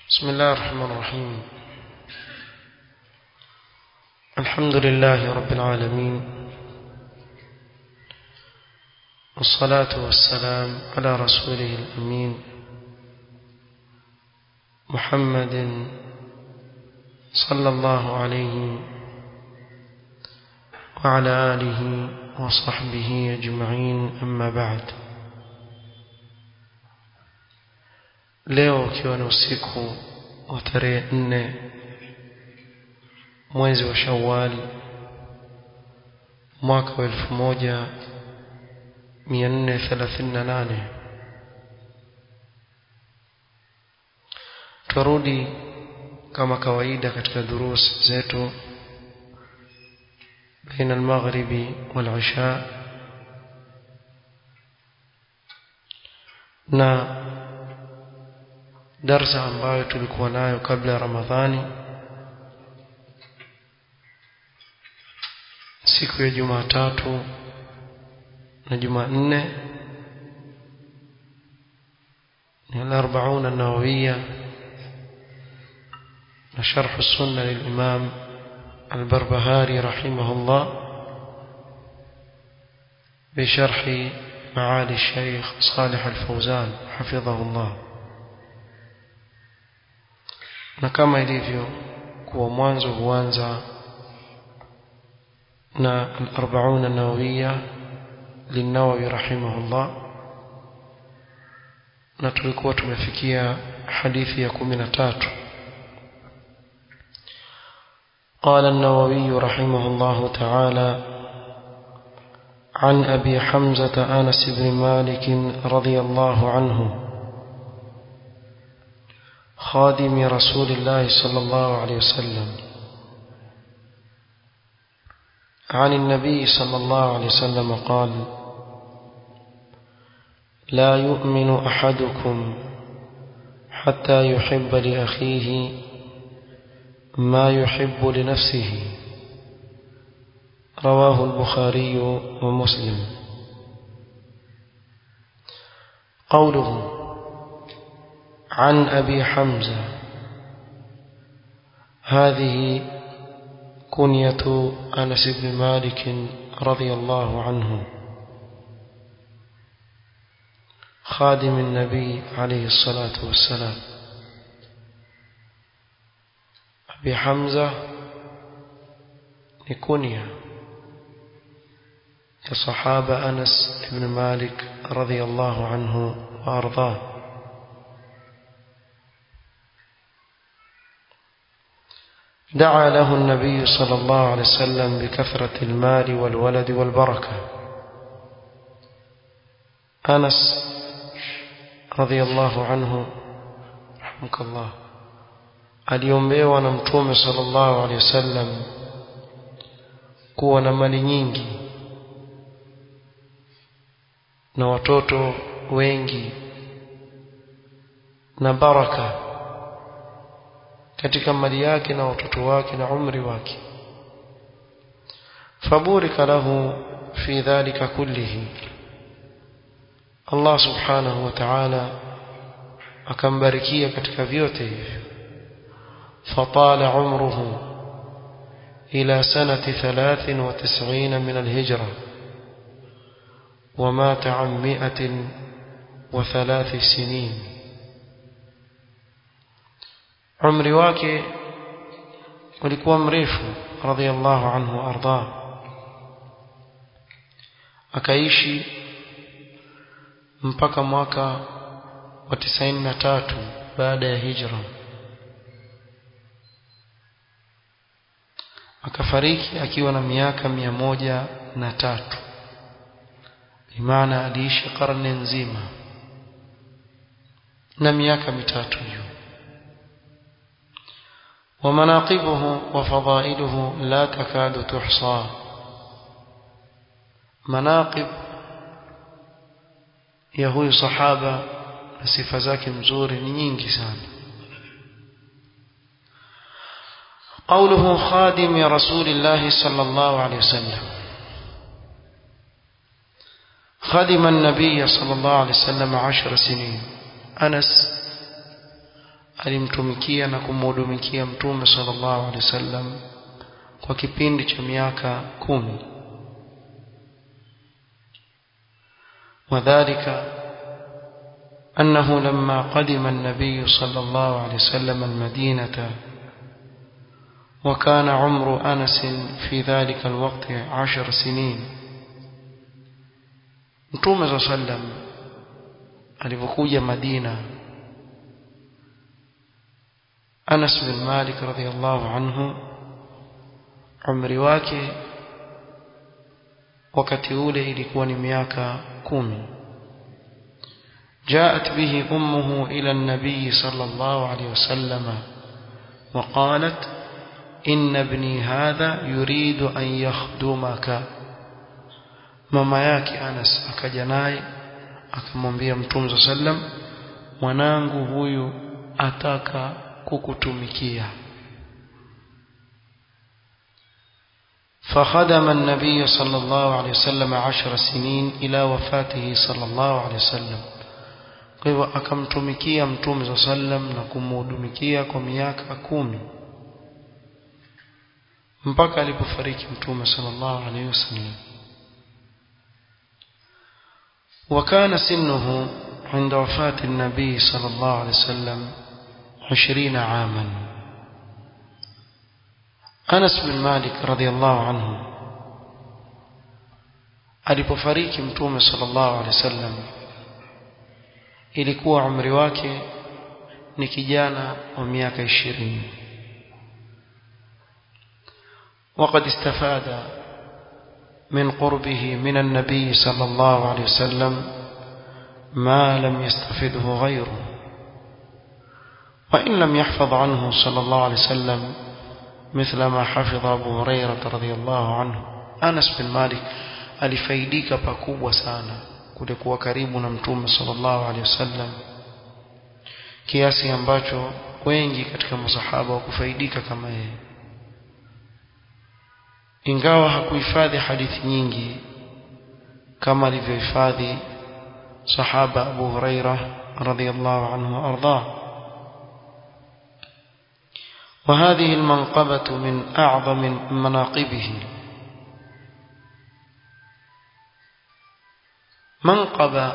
بسم الله الرحمن الرحيم الحمد لله رب العالمين والصلاة والسلام على رسوله الأمين محمد صلى الله عليه وعلى آله وصحبه أجمعين أما بعد leo ukiwa ni usiku wa tarehe nne mwezi wa Shawwal mwaka wa elfu moja mia nne thelathini na nane twarudi kama kawaida katika durus zetu baina almaghribi walisha na darsa ambayo tulikuwa nayo kabla ya Ramadhani siku ya Jumatatu na Jumanne ni al-40 an-nawawiyya na sharh as-sunnah lil-imam al-Barbahari rahimahullah بشرح معالي الشيخ صالح الفوزان حفظه الله na kama ilivyo kuwa mwanzo huanza na al-40 an-nawawiyya lin-Nawawi rahimahullah na tulikuwa tumefikia hadithi ya 13 قال النووي رحمه الله تعالى عن أبي حمزة آنس بن مالك رضي الله عنه خادم رسول الله صلى الله عليه وسلم عن النبي صلى الله عليه وسلم قال لا يؤمن أحدكم حتى يحب لأخيه ما يحب لنفسه رواه البخاري ومسلم قوله عن أبي حمزة هذه كنية أنس بن مالك رضي الله عنه خادم النبي عليه الصلاة والسلام أبي حمزة كنية صحابة أنس بن مالك رضي الله عنه وأرضاه دعا له النبي صلى الله عليه وسلم بكثرة المال والولد والبركة أنس رضي الله عنه رحمك الله aliombewa na mtume sallallahu alaihi wasallam kuwa na mali nyingi na watoto wengi na baraka katika mali yake na watoto wake na umri wake faburika lahu fi dhalika kullihi Allah subhanahu wa ta'ala akambarikia katika vyote hivyo fatala umruhu ila sanati 93 min alhijra ومات عن مئة وثلاث سنين umri wake ulikuwa mrefu radhiallahu anhu arda akaishi mpaka mwaka wa 93 baada ya hijra akafariki akiwa na miaka mia moja na tatu bimaana aliishi karne nzima na miaka mitatu juu ومناقبه وفضائله لا تكاد تحصى مناقب ya huyu sahaba na sifa zake mzuri ni nyingi sana قوله خادم رسول الله صلى الله عليه وسلم خدم النبي صلى الله عليه وسلم عشر سنين أنس alimtumikia na kumhudumikia mtume sallallahu alaihi wasallam kwa kipindi cha miaka kumi وذلك أنه لما قدم النبي صلى الله عليه وسلم المدينة وكان عمر أنس في ذلك الوقت عشر سنين متوم صلى الله عليه وسلم alipokuja Madina Anas bin Malik radhiyallahu anhu umri wake wakati ule ilikuwa ni miaka kumi جاءت به أمه إلى النبي صلى الله عليه وسلم وقالت إن ابني هذا يريد أن يخدمك ماما yake Anas akaja naye akamwambia Mtume sallam mwanangu huyu ataka kukutumikia فخدم النبي صلى الله عليه وسلم عشر سنين إلى وفاته صلى الله عليه وسلم kwa hivyo akamtumikia mtume saa sallam na kumhudumikia kwa miaka kumi mpaka alipofariki mtume sallallahu alaihi wasallam وكان سنه عند وفاة النبي صلى الله عليه وسلم عشرين عاما أنس بن مالك رضي الله عنه alipofariki mtume sallallahu alaihi wasallam ilikuwa umri wake ni kijana wa miaka 20 وقد استفاد من قربه من النبي صلى الله عليه وسلم ما لم يستفده غيره وإن لم يحفظ عنه صلى الله عليه وسلم مثل ما حفظ أبو هريرة رضي الله عنه أنس بن مالك alifaidika pakubwa sana kule kuwa karibu na mtume sallallahu alaihi wasallam kiasi ambacho wengi katika masahaba wakufaidika kama yeye ingawa hakuhifadhi hadithi nyingi kama alivyohifadhi sahaba Abu Huraira radhiyallahu anhu arda وهذه المنقبة من أعظم مناقبه منقبة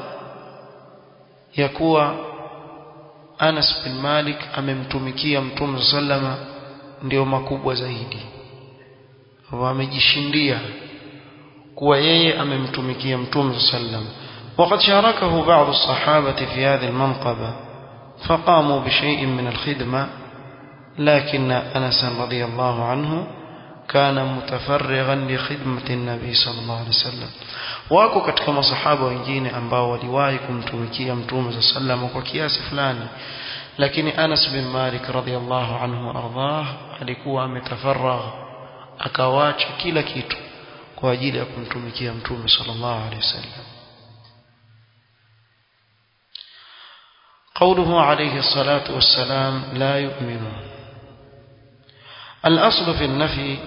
يكوى أنس بن مالك أممتمكي أمتم سلم ndio makubwa zaidi wamejishindia kuwa yeye amemtumikia mtume sallam وقد شاركه بعض الصحابة في هذه المنقبة فقاموا بشيء من الخدمة لكن أنس رضي الله عنه كان متفرغا لخدمة النبي صلى الله عليه وسلم wako katika masahaba wengine ambao waliwahi kumtumikia mtume sallam kwa kiasi fulani lakini Anas bin Malik radhiyallahu anhu ardhah alikuwa ametafaragh akawacha kila kitu kwa ajili ya kumtumikia mtume sallallahu alaihi wasallam قوله عليه الصلاة والسلام لا يؤمن الأصل في النفي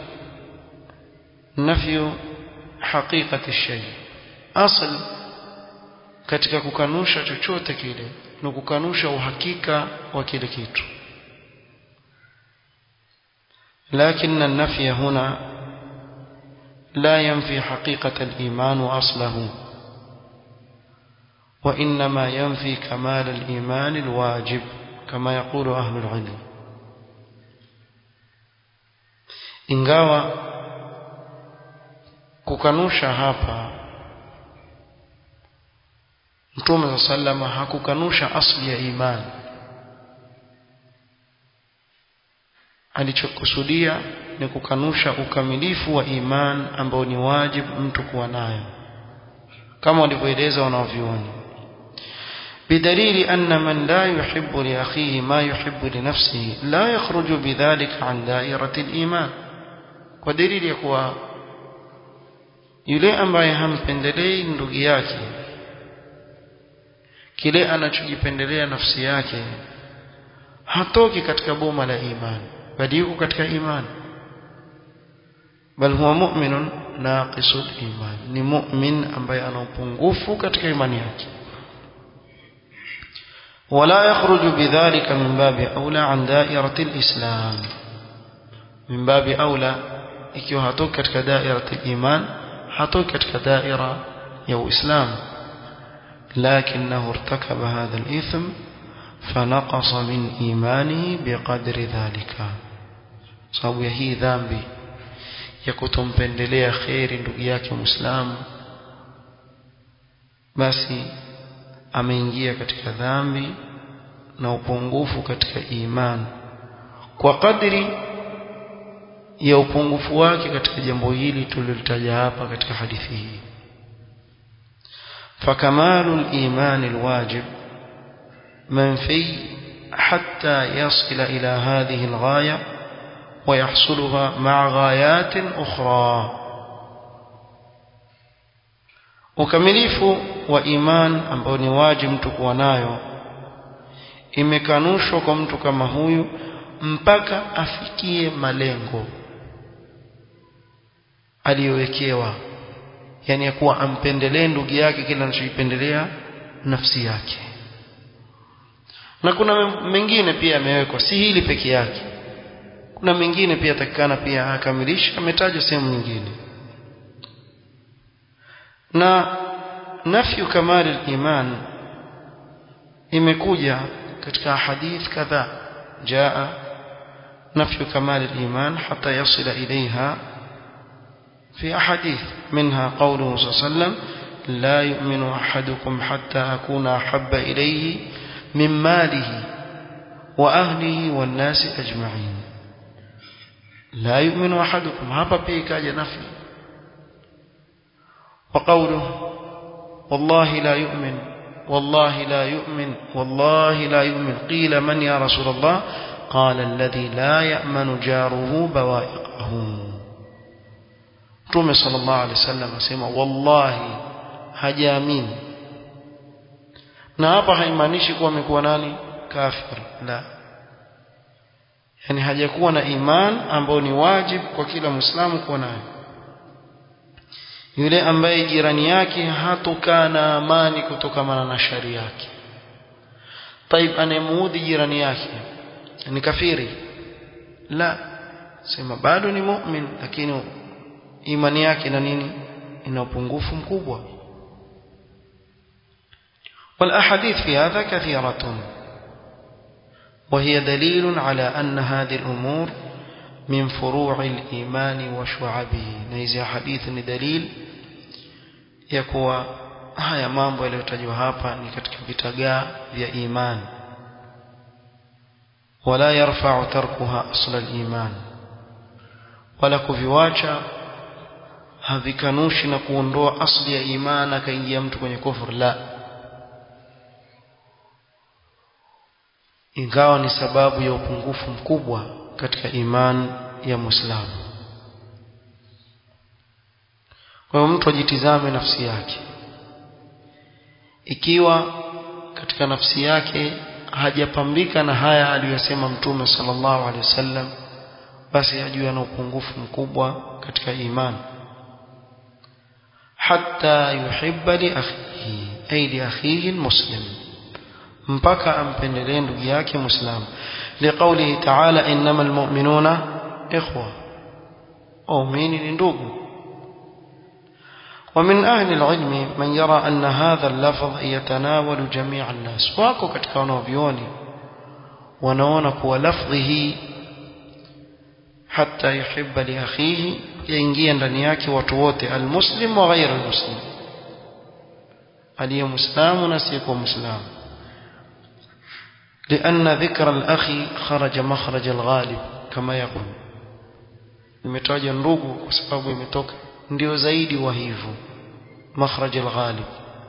نفي حقيقة الشيء أصل katika kukanusha chochote kile ni kukanusha uhakika wa kile kitu لكن النفي هنا لا ينفي حقيقة الإيمان وأصله وإنما ينفي كمال الإيمان الواجب كما يقول أهل العلم ingawa kukanusha hapa Mtume sallama hakukanusha asli ya imani alichokusudia ni kukanusha ukamilifu wa iman ambao ni wajibu mtu kuwa nayo kama walivyoeleza wanavyuoni بدليل أن من لا يحب لأخيه ما يحب لنفسه لا يخرج بذلك عن دائرة الإيمان ودليل يقوى yule ambaye hampendelei ndugu yake kile anachojipendelea nafsi yake hatoki katika boma la imani bali yuko katika imani bal huwa mu'minun naqisul iman ni mu'min ambaye ana upungufu katika imani yake ولا يخرج بذلك من باب أولى عن دائرة الإسلام من باب أولى ikiwa hatoki katika daira iman hatoki katika daira ya uislamu لكنه ارتكب هذا الإثم فنقص من إيمانه بقدر ذلك sababu ya hii dhambi ya kutompendelea kheri ndugu yake muislamu basi ameingia katika dhambi na upungufu katika imani kwa kadri ya upungufu wake katika jambo hili tulilitaja hapa katika hadithi hii فكمال الإيمان الواجب منفي حتى يصل إلى هذه الغاية ويحصلها مع غايات أخرى ukamilifu wa iman ambao ni wajibu mtu kuwa nayo imekanushwa kwa mtu kama huyu mpaka afikie malengo aliyowekewa yani ya kuwa ampendelee ndugu yake kile anachoipendelea nafsi yake na kuna mengine pia yamewekwa si hili peke yake kuna mengine pia takikana pia akamilisha ametajwa sehemu nyingine na nafyu kamali iman imekuja katika hadith kadhaa jaa nafyu kamali iman hata yasila ilaiha في أحاديث منها قوله صلى الله عليه وسلم لا يؤمن أحدكم حتى أكون أحب إليه من ماله وأهله والناس أجمعين لا يؤمن أحدكم هذا بيك نفي وقوله والله لا يؤمن والله لا يؤمن والله لا يؤمن قيل من يا رسول الله قال الذي لا يأمن جاره بوائقه Mtume sallallahu alaihi wasallam asema wallahi hajaamini na hapa haimaanishi kuwa amekuwa nani kafir la yani hajakuwa na iman ambao ni wajibu kwa kila muislamu kuwa nayo yule ambaye jirani yake hatokaa na amani kutokamana na shari yake taib anayemuudhi jirani yake ni kafiri la sema bado ni mu'min lakini imani yake na nini ina upungufu mkubwa والاحاديث في هذا كثيره وهي دليل على ان هذه الامور من فروع الايمان وشعبه نيزي حديث ni dalil ya kuwa haya mambo yaliyotajwa hapa ni katika vitagaa vya imani wala yarfa'u tarkuha asla al-iman wala kuviwacha havikanushi na kuondoa asli ya imani akaingia mtu kwenye kufur la ingawa ni sababu ya upungufu mkubwa katika imani ya Muislamu kwa hiyo mtu ajitizame nafsi yake ikiwa katika nafsi yake hajapambika na haya aliyosema mtume sallallahu alaihi wasallam basi ajue ana upungufu mkubwa katika imani حتى يحب لأخيه أي لأخيه المسلم mpaka ampendelee ndugu yake muislamu liqaulihi ta'ala innamal mu'minuna ikhwa waumini ni ndugu ومن أهل العلم من يرى أن هذا اللفظ يتناول جميع الناس wako katika wanavyuoni wanaona kuwa lafdhi hii حتى يحب لأخيه yaingia ndani yake watu wote almuslim wa ghayr almuslim aliye muislamu na asiyekuwa muislamu لأن ذكر الأخ خرج مخرج الغالب كما يقول imetaja ndugu kwa sababu imetoka ndio zaidi wa hivyo مخرج الغالب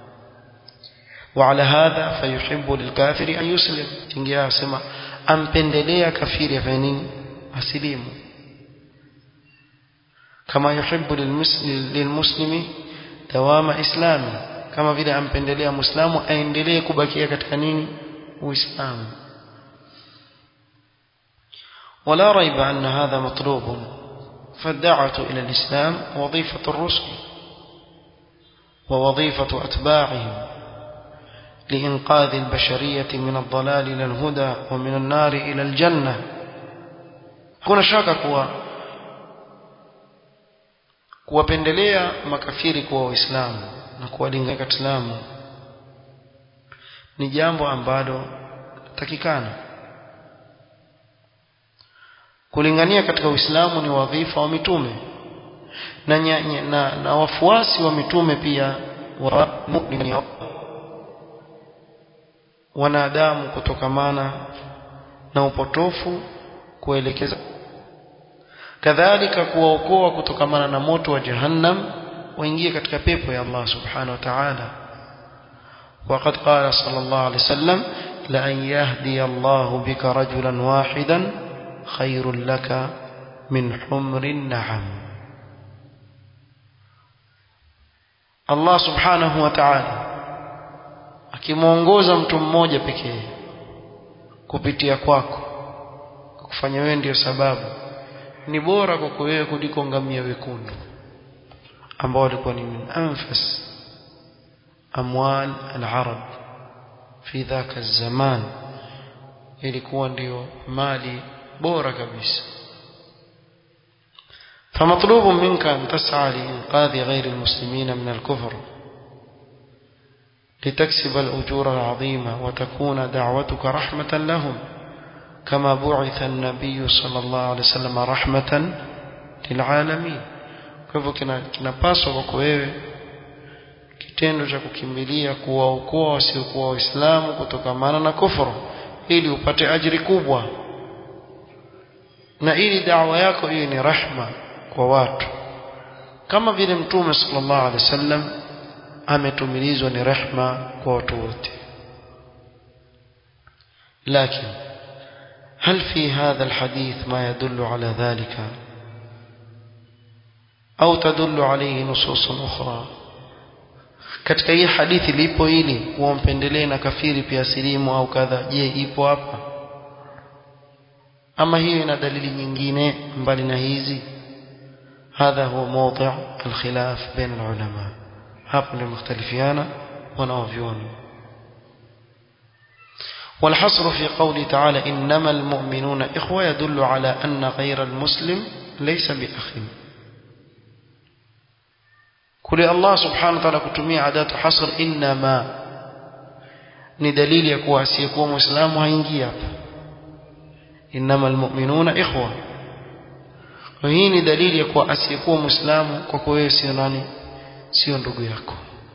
وعلى هذا فيحب للكافر أن يسلم ingia asema ampendelea kafiri afanye nini asilimu كما يحب للمسلم دوام إسلامه كما vile ampendelea muislamu aendelee kubakia katika nini uislamu ولا ريب أن هذا مطلوب فالدعوة إلى الإسلام وظيفة الرسل ووظيفة أتباعهم لإنقاذ البشرية من الضلال إلى الهدى ومن النار إلى الجنة kuna shaka kuwa kuwapendelea makafiri kuwa waislamu na kuwalingania katika Uislamu ni jambo ambalo takikana kulingania katika Uislamu ni wadhifa wa mitume na, nya, na, na wafuasi wa mitume pia wa wanadamu kutokamana na upotofu kuelekeza kadhalika kuwaokoa kutokamana na moto wa jahannam waingie katika pepo ya Allah subhanahu wa ta'ala وقد قال صلى الله عليه وسلم لأن يهدي الله بك رجلا واحدا خير لك من حمر النعم الله سبحانه وتعالى akimuongoza mtu mmoja pekee kupitia kwako kufanya wewe ndio sababu ni bora kwako wewe kuliko ngamia wekundu ambao walikuwa ni min anfas amwal al-arab fi dhaka zaman ilikuwa ndio mali bora kabisa فمطلوب منك أن تسعى لإنقاذ غير المسلمين من الكفر لتكسب الأجور العظيمة وتكون دعوتك رحمة لهم كما بعث النبي صلى الله عليه وسلم رحمة للعالمين kwa hivyo kinapaswa kwako wewe kitendo cha kukimbilia kuwaokoa wasiokuwa waislamu kutokamana na kufuru ili upate ajiri kubwa na ili dawa yako iwe ni rahma kwa watu kama vile mtume sallallahu alaihi wasallam ametumilizwa ni rehma kwa watu wote لكن هل في هذا الحديث ما يدل على ذلك أو تدل عليه نصوص أخرى katika hii hadithi lipo hili uompendelee na kafiri pia silimu au kadha je ipo hapa ama hiyo ina dalili nyingine mbali na hizi hadha huwa mawdi' alkhilaf baina alulama hapo ndio mختلفiana wanaovyoni والحصر في قوله تعالى إنما المؤمنون إخوة يدل على أن غير المسلم ليس بأخ كل الله سبحانه وتعالى كتمية عادات حصر إنما ندليل يكوى سيكوى مسلم هينجي إنما المؤمنون إخوة وهي ni dalili ya kuwa asiyekuwa muislamu kwako wewe sio nani sio ndugu yako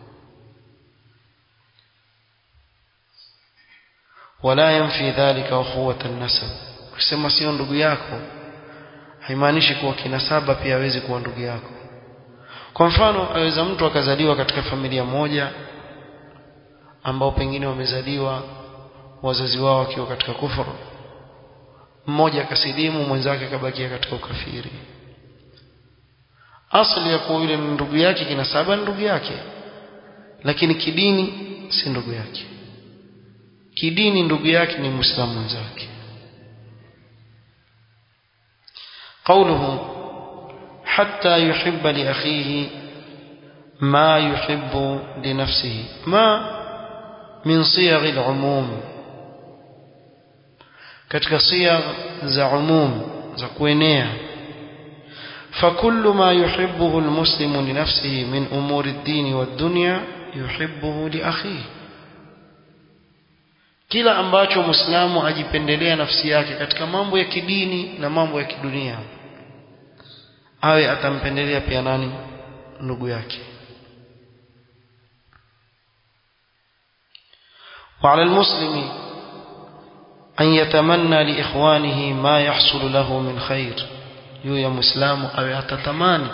wala yanfi dhalika ukhuwat an-nasab kusema sio ndugu yako haimaanishi kuwa kinasaba pia hawezi kuwa ndugu yako kwa mfano aweza mtu akazaliwa katika familia moja ambao pengine wamezaliwa wazazi wao wakiwa katika kufuru mmoja akasilimu mwenzake akabakia katika ukafiri asili ya kuwa yule ndugu yake kinasaba ndugu yake lakini kidini si ndugu yake kidini ndugu yake ni muislamu mwenzake قوله حتى يحب لأخيه ما يحب لنفسه ما من صيغ العموم katika صيغ za umum za kuenea فكل ما يحبه المسلم لنفسه من أمور الدين والدنيا يحبه لأخيه kila ambacho muislamu ajipendelea nafsi yake katika mambo ya kidini na mambo ya kidunia awe atampendelea pia nani ndugu yake وعلى المسلم أن يتمنى لإخوانه ما يحصل له من خير yule ya muislamu awe atatamani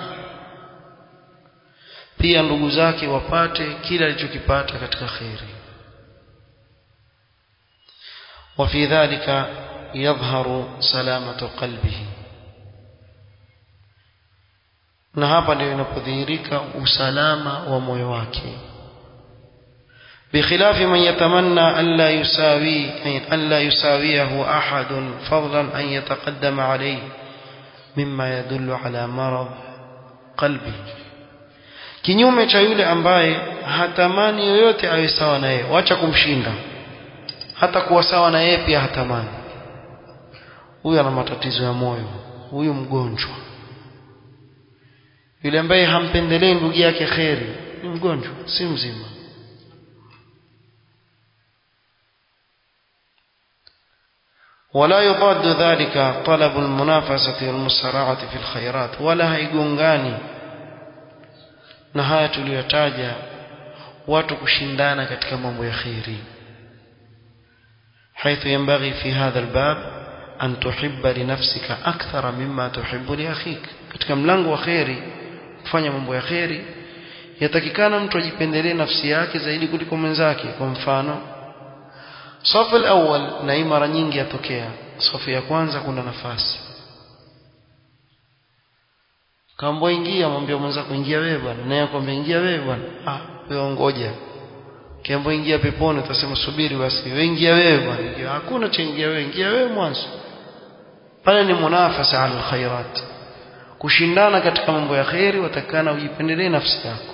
pia ndugu zake wapate kila alichokipata katika khairi وفي ذلك يظهر سلامة قلبه na hapa ndio inapodhihirika usalama wa moyo wake بخلاف من يتمنى ألا يساوي ألا يساويه أحد فضلا أن يتقدم عليه مما يدل على مرض قلبه kinyume cha yule ambaye hatamani yoyote awe sawa na yeye wacha kumshinda hata kuwa sawa na yeye pia hatamani huyu ana matatizo ya moyo huyu mgonjwa yule ambaye hampendelei ndugu yake kheri ni mgonjwa si mzima ولا يضاد ذلك طلب المنافسة والمسارعة في الخيرات ولا هيغونغاني na haya tuliyotaja watu kushindana katika mambo ya khairi حيث ينبغي في هذا الباب أن تحب لنفسك أكثر مما تحب لأخيك katika mlango wa khairi kufanya mambo ya khairi yatakikana mtu ajipendelee nafsi yake zaidi kuliko mwenzake kwa mfano safu al-awwal na hii mara nyingi yatokea safu ya kwanza kuna nafasi kambo ingia mwambie mwenzako ingia wewe bwana naye akwambia ingia wewe bwana ah wewe ngoja kiambo ingia peponi utasema subiri basi wewe ingia wewe bwana hakuna cha ingia wewe ingia wewe mwanzo pale ni munafasa ala alkhairat kushindana katika mambo ya khairi watakana ujipendelee nafsi yako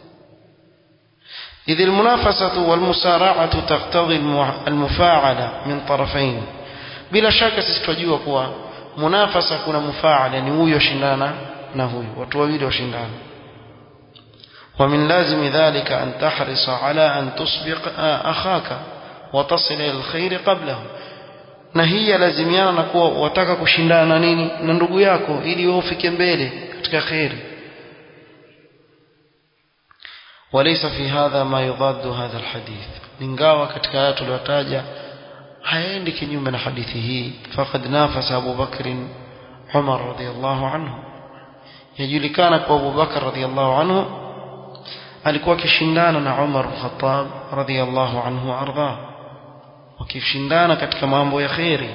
إذ المنافسة والمسارعة تقتضي المفاعلة من طرفين بلا شك سيستوجيوا كوا منافسة كنا مفاعلة يعني هو يشندانا نهو وتوابيل وشندانا ومن لازم ذلك أن تحرص على أن تسبق أخاك وتصل إلى الخير قبله na hii yalazimiana na kuwa wataka kushindana na nini na ndugu yako ili wewe ufike mbele katika khairi وليس في هذا ما يضاد هذا الحديث ingawa katika aya tuliyotaja haendi kinyume na hadithi hii faqad nafasa Abu Bakr Umar radhiyallahu anhu yajulikana kwa Abu Bakr radhiyallahu anhu alikuwa akishindana na Umar al-Khattab radhiyallahu anhu arda wakishindana katika mambo ya khairi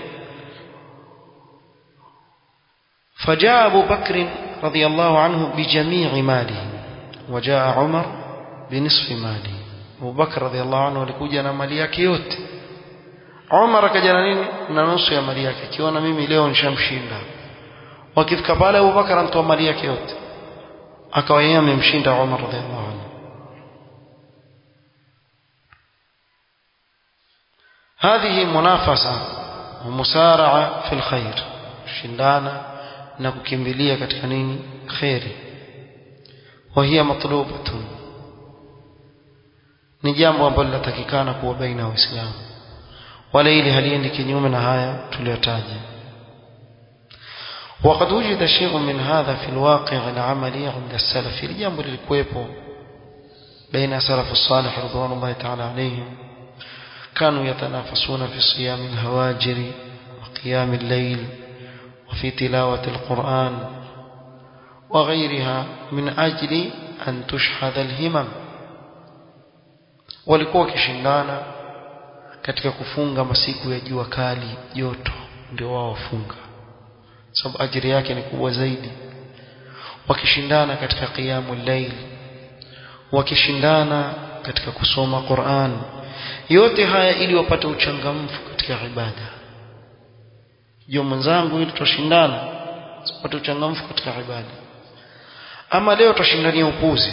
فجاء أبو بكر رضي الله عنه بجميع ماله وجاء عمر بنصف ماله Abu Bakar radhiallahu anhu alikuja na mali yake yote Umar akaja na nini na nusu ya mali yake akiona mimi leo nishamshinda wakifika pale Abu Bakar anatoa mali yake yote akawa yeye amemshinda Umar radhiallahu anhu هذه منافسة ومسارعة في الخير شندانا na kukimbilia katika nini khairi وهي مطلوبة ni jambo ambalo linatakikana kuwa baina ya waislamu wala ili haliendi kinyume na haya tuliyotaja وقد وجد شيء من هذا في الواقع العملي عند السلف الجambo lilikuwepo بين سلف الصالح رضوان الله تعالى عليهم كانوا يتنافسون في صيام الهواجر وقيام الليل وفي تلاوة القرآن وغيرها من أجل أن تشحذ الهمم walikuwa wakishindana katika kufunga masiku ya jua kali joto ndio wao wafunga sababu ajiri yake ni kubwa zaidi wakishindana katika qiyamu layl wakishindana katika kusoma Qur'an yote haya ili wapate uchangamfu katika ibada jo mwenzangu ili tushindana tupate uchangamfu katika ibada ama leo tushindania upuzi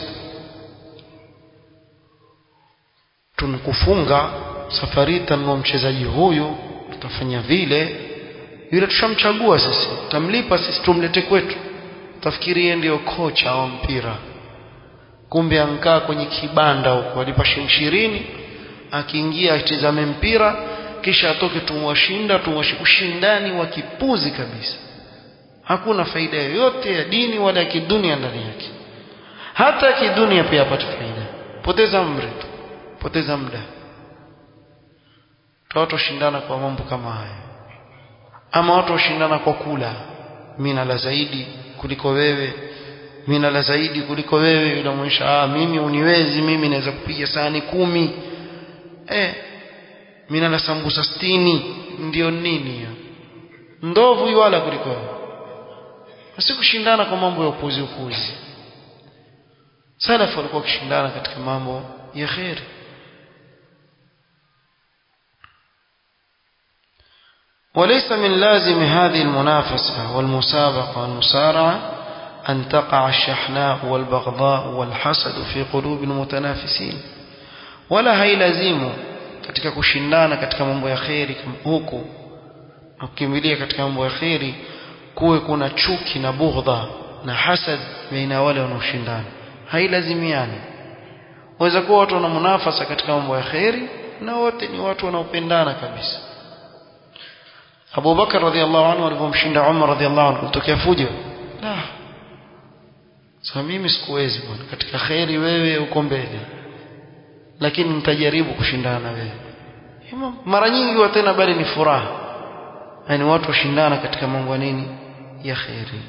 tunkufunga safari tanua mchezaji huyu tutafanya vile yule tushamchagua sisi tutamlipa sisi tumlete kwetu tafikiri yeye ndio kocha wa mpira kumbe ankaa kwenye kibanda huko alipa shilingi akiingia atizame mpira kisha atoke tumwashinda ushindani wa kipuzi kabisa hakuna faida yoyote ya dini wala ya kidunia ndani yake hata ya kidunia pia apate faida poteza umri tu poteza muda watu washindana kwa mambo kama haya ama watu washindana kwa kula mimi nala zaidi kuliko wewe mimi nala zaidi kuliko wewe yule mwisha ah mimi uniwezi mimi naweza kupiga sahani kumi eh mimi nala sambusa sitini ndio nini ya ndovu yuala kuliko wewe si kushindana kwa mambo ya upuzi upuzi salafu walikuwa wakishindana katika mambo ya kheri وليس من لازم هذه المنافسة والمسابقة والمسارعة أن تقع الشحناء والبغضاء والحسد في قلوب المتنافسين ولا هيلزم katika kushindana katika mambo ya kheri huku na kukimbilia katika mambo ya kheri kuwe kuna chuki na bughdha na hasad baina wale wanaoshindana hailazimiani waweza kuwa watu wana munafasa katika mambo ya kheri na wote ni watu wanaopendana kabisa Abu Bakar radhiallahu anhu alipomshinda Umar radhiallahu anhu kutokea fujo la sasa mimi sikuwezi bwana katika kheri wewe uko mbele lakini nitajaribu kushindana na wewe mara nyingi wa tena bali ni furaha yani watu washindana katika mambo nini ya kheri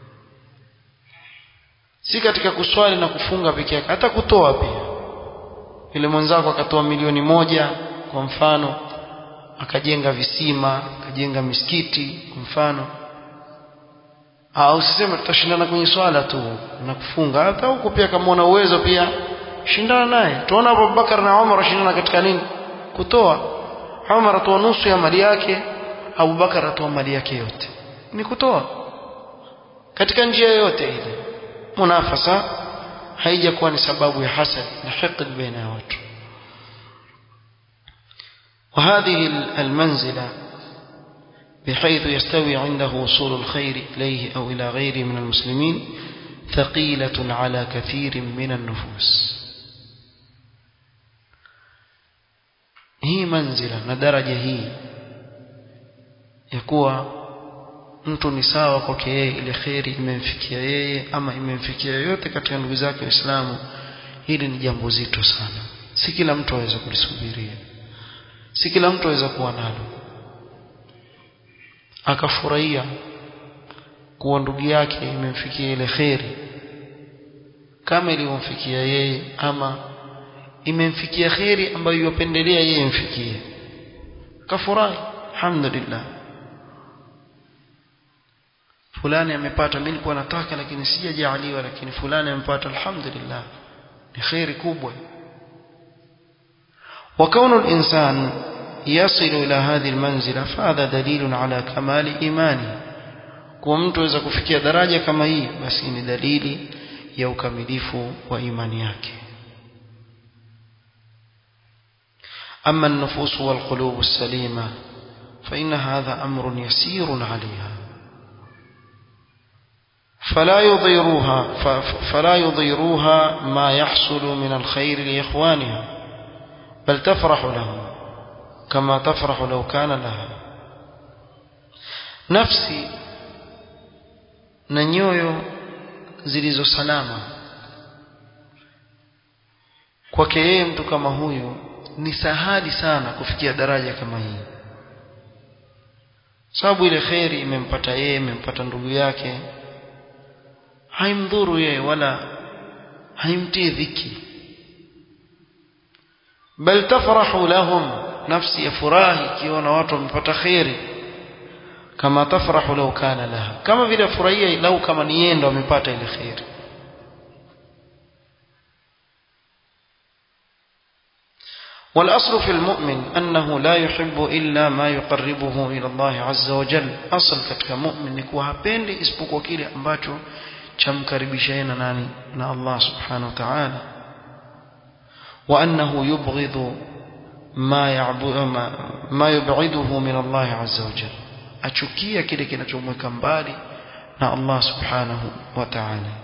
si katika kuswali na kufunga peke yake hata kutoa pia ile mwenzako akatoa milioni moja kwa mfano akajenga visima akajenga misikiti kwa mfano au usiseme tutashindana kwenye swala tu na kufunga hata huko pia kama una uwezo pia shindana naye tuona Abu Bakar na Umar washindana katika nini kutoa Umar atoa nusu ya mali yake Abu Bakar atoa mali yake yote ni kutoa katika njia yoyote ile munafasa haijakuwa ni sababu ya hasad na hiqd baina ya watu وهذه المنزلة بحيث يستوي عنده وصول الخير إليه أو إلى غيره من المسلمين ثقيلة على كثير من النفوس هي منزلة ندرجة هي يكوى mtu ni sawa kwake yeye ile kheri imemfikia yeye ama imemfikia yoyote katika ndugu zake waislamu hili ni jambo zito sana si kila mtu aweza kulisubiria si kila mtu aweza kuwa nalo akafurahia kuwa ndugu yake imemfikia ile kheri kama ilivyomfikia yeye ama imemfikia kheri ambayo yapendelea yeye imfikie kafurahi alhamdulillah fulani amepata mimi nilikuwa nataka lakini sijajaaliwa lakini fulani amepata alhamdulillah ni khairi kubwa وكون الإنسان يصل إلى هذه المنزلة فهذا دليل على كمال إيمانه kwa mtu aweza kufikia daraja kama hii basi ni dalili ya ukamilifu wa imani yake أما النفوس والقلوب السليمة فإن هذا أمر يسير عليها فلا يضيروها فلا يضيروها ما يحصل من الخير لإخوانها بل تفرح لهم كما تفرح لو كان لها نفسي na nyoyo zilizo salama kwake yeye mtu kama huyu ni sahali sana kufikia daraja kama hii sababu ile kheri imempata yeye imempata ndugu yake haimdhuru yeye wala haimtii dhiki bal tafrahu lahum nafsi yafurahi ikiona watu wamepata kheri kama tafrahu law kana laha kama vile furahia lau kama ni yeye ndo amepata ile kheri والأصل في المؤمن أنه لا يحب إلا ما يقربه إلى الله عز وجل أصل katika mu'min ni kuwa hapendi isipokuwa kile ambacho chamkaribisha na nani na Allah subhanahu wa ta'ala وأنه يبغض ما يعبد ما يبعده من الله عز وجل achukia kile kinachomweka mbali na Allah subhanahu wa ta'ala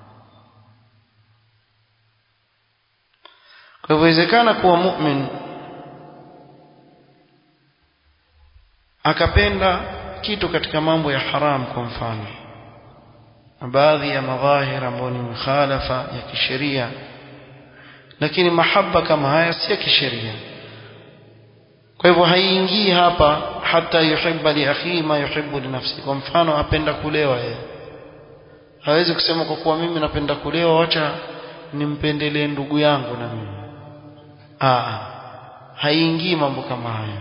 kwa hivyo inawezekana kuwa mu'min akapenda kitu katika mambo ya haram kwa mfano baadhi ya madhahir ambayo ni mukhalafa ya kisheria lakini mahaba kama haya si ya kisheria kwa hivyo haiingii hapa hata yuhibba li akhi ma yuhibbu li nafsi kwa mfano apenda kulewa yeye hawezi kusema kwa kuwa mimi napenda kulewa wacha nimpendelee ndugu yangu na mimi ah haiingii mambo kama hayo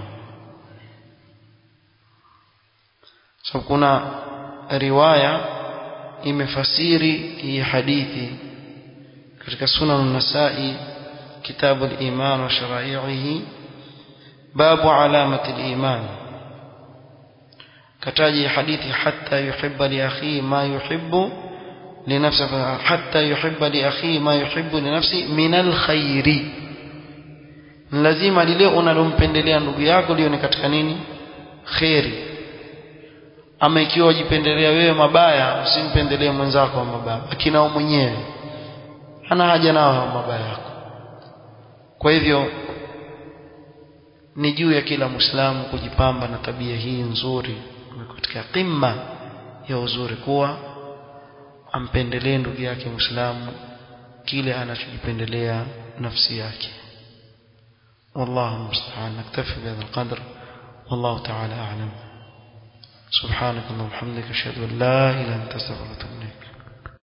so kuna riwaya imefasiri hii hadithi katika sunan an-nasai kitabu al-iman wa shara'ihi babu alamati al-iman kataji hadithi hatta yuhibba li akhihi ma yuhibbu لنفسه حتى يحب لأخيه ما يحب لنفسه من الخير lazima lile unalompendelea ndugu yako liwe ni katika nini kheri ama ikiwa wajipendelea wewe mabaya usimpendelee mwenzako mabaya akinao mwenyewe hana haja nao mabaya yako kwa hivyo ni juu ya kila muislamu kujipamba na tabia hii nzuri katika qimma ya uzuri kuwa ampendelee ndugu yake muislamu kile anachojipendelea nafsi yake والله المستعان نكتفي بهذا القدر والله تعالى أعلم سبحانك اللهم وبحمدك أشهد أن لا إله إلا أنت أستغفرك وأتوب إليك